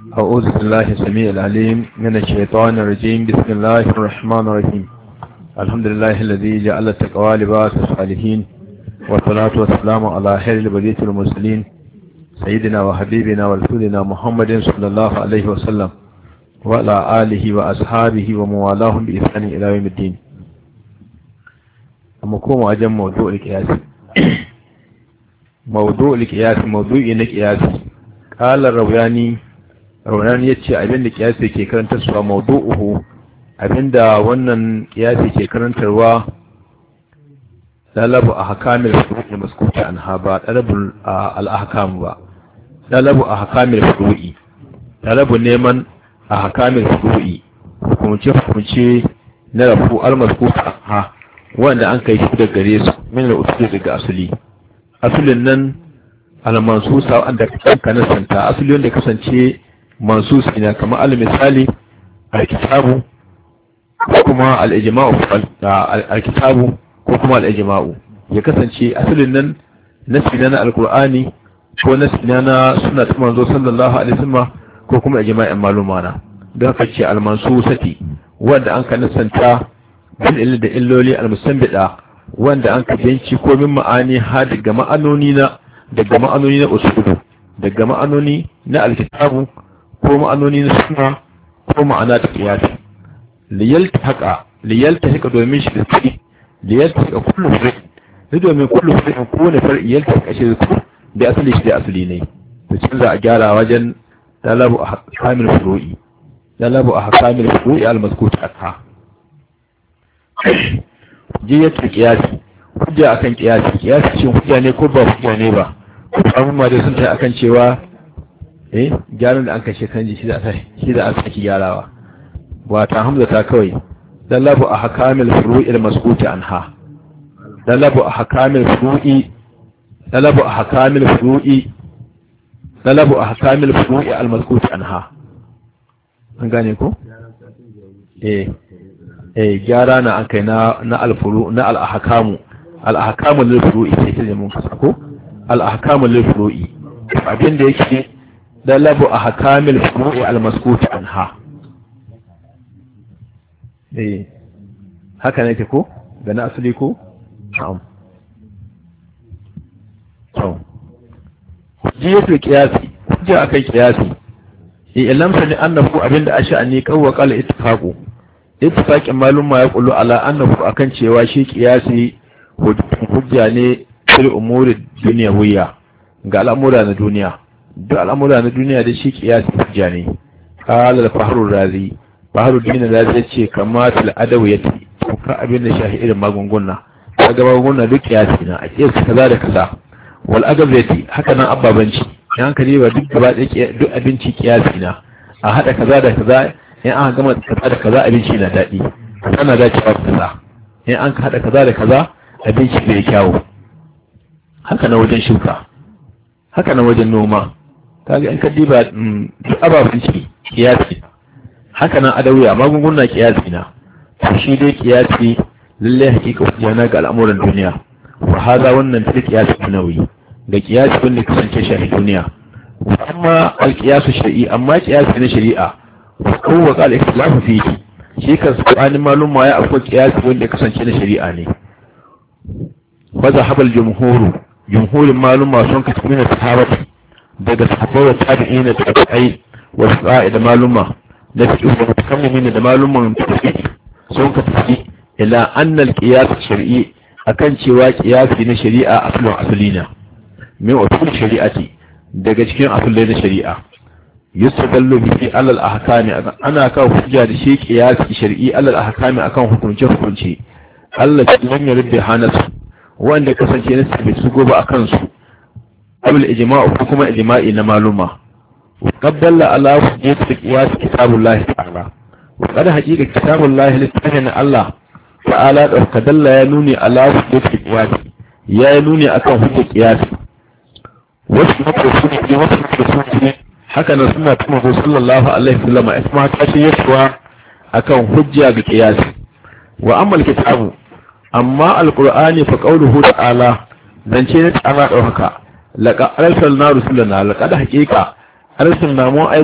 أعوذ بالله السميع العليم من الشيطان الرجيم بسم الله الرحمن الرحيم الحمد لله الذي جعل التقوى لباس الصالحين والصلاة والسلام على خير البرية المرسلين سيدنا وحبيبنا ورسولنا محمد صلى الله عليه وسلم وعلى آله وأصحابه وموالاهم بإحسان إلى يوم الدين أما كوم أجم موضوع القياس موضوع القياس موضوع القياس قال الروياني raunan ya ce abinda kiyasi ke karantarwa maudu'uhu abinda wannan kiyasi ke karantarwa dalabu a hakamil furu'i maskuta an ha ba dalabul al'ahkam ba dalabu a hakamil furu'i dalabu neman a hakamil furu'i hukumce hukumce na rafu al-maskuta ha wanda an kai shi da gare su min al-usul daga asali asulin nan al-mansusa wanda kanka nasanta asali wanda kasance mansus ina kamar al misali al-kitabu ko kuma al-ijma'u al-kitabu ko kuma al-ijma'u ya kasance asalin nan nasi na al-qur'ani ko nasi na sunna ta manzo sallallahu alaihi wasallam ko kuma ijma'in maluma na don haka ce al-mansusati wanda an ka nasanta bin illa da illoli al-musanbida wanda an ka binci ko min ma'ani ha daga ma'anoni na daga ma'anoni na usulu daga ma'anoni na al-kitabu ko ma'anoni na suna ko ma'ana ta kiyasi liyalta haka liyalta haka domin shi da kuɗi liyalta haka kullu fari ne domin kullu fari ko wani fari yalta haka shi da da asali shi da asali ne to cin za a gyara wajen dalabu a hakamil furu'i dalabu a hakamil furu'i al-mazkut anha jiyatul qiyasi hujja akan qiyasi qiyasi shin hujja ne ko ba hujja ne ba amma da sun ta akan cewa eh gyaran da an kashe kan ji shi da shi da aka saki gyarawa ba ta hamza ta kawai dalabu a hakamil furu'i al-maskuti anha dalabu a hakamil furu'i dalabu a hakamil furu'i dalabu a hakamil furu'i al-maskuti anha an gane ko eh eh gyara na an kai na na al-furu na al-ahkamu al-ahkamu lil furu'i sai ke mun kasa ko al-ahkamu lil furu'i abin da yake dalabu a hakamil furu'i almaskuti anha eh haka ne ke ko da na asali ko na'am to hujjatul qiyasi hujja akan qiyasi ilam sani annahu abinda asha'ani qawwa qala ittifaqu ittifaqin malum ma yaqulu ala annahu akan cewa shi qiyasi hujja ne fil umuri dunyawiyya ga al'amura na duniya duk al'amura na duniya da shi kiyasi hujja ne qala al-fahru razi fahru din razi yace kamatul adawiyati ka abin da shahi irin magunguna kaga magunguna duk kiyasi na a kiyasi kaza da kaza wal agabati haka nan ababanci yan ka ba duk gaba da duk abinci kiyasi na a hada kaza da kaza in an gama kaza da kaza abinci na dadi kana da cewa kaza in an hada kaza da kaza abinci bai kyawu haka na wajen shuka haka na wajen noma kaga in ka diba duk ababen ci kiyasi haka nan adawiya magunguna kiyasi na to shi dai kiyasi lalle hakika hujjana ga al'amuran duniya wa hada wannan fil kiyasi dunawi ga kiyasi wanda kasance shi duniya amma al kiyasu shar'i amma kiyasi na shari'a wa kawwa qal ikhtilafu fihi shi kan su'anin maluma ya akwai kiyasi wanda kasance na shari'a ne fa zahabal jumhuru jumhurin maluma sun kasu min sahabati daga sahabbai da tabi'ina da tabi'ai wa sa'a da maluma da fiqh da mutakammimin da maluman fiqh sun ka tafi ila anna al-qiyas shar'i akan cewa qiyasi na shari'a aslun aslina min usul shari'ati daga cikin asulai na shari'a yustadallu bihi ala al-ahkami ana kawo hujja da shi qiyasi shar'i ala al-ahkami akan hukunce hukunce Allah ya lam yurdi hanasu wanda kasance na sabi su gobe akan su قبل إجماع حكم إجماع معلومة وقد دل على وجود قياس كتاب الله تعالى وقد حقيقة كتاب الله لتفهم الله تعالى وقد دل ينوني على وجود قياس يا ينوني أكون حجة قياس wasu mafarsu ne wasu mafarsu ne haka na suna tuma sallallahu alaihi wasallam isma ta ce yasuwa akan hujja ga qiyasi wa amma alkitabu amma alqur'ani fa qawluhu ta'ala zance ne ta'ala dauka laqad arsalna rusulana laqad haqiqa arsalna mu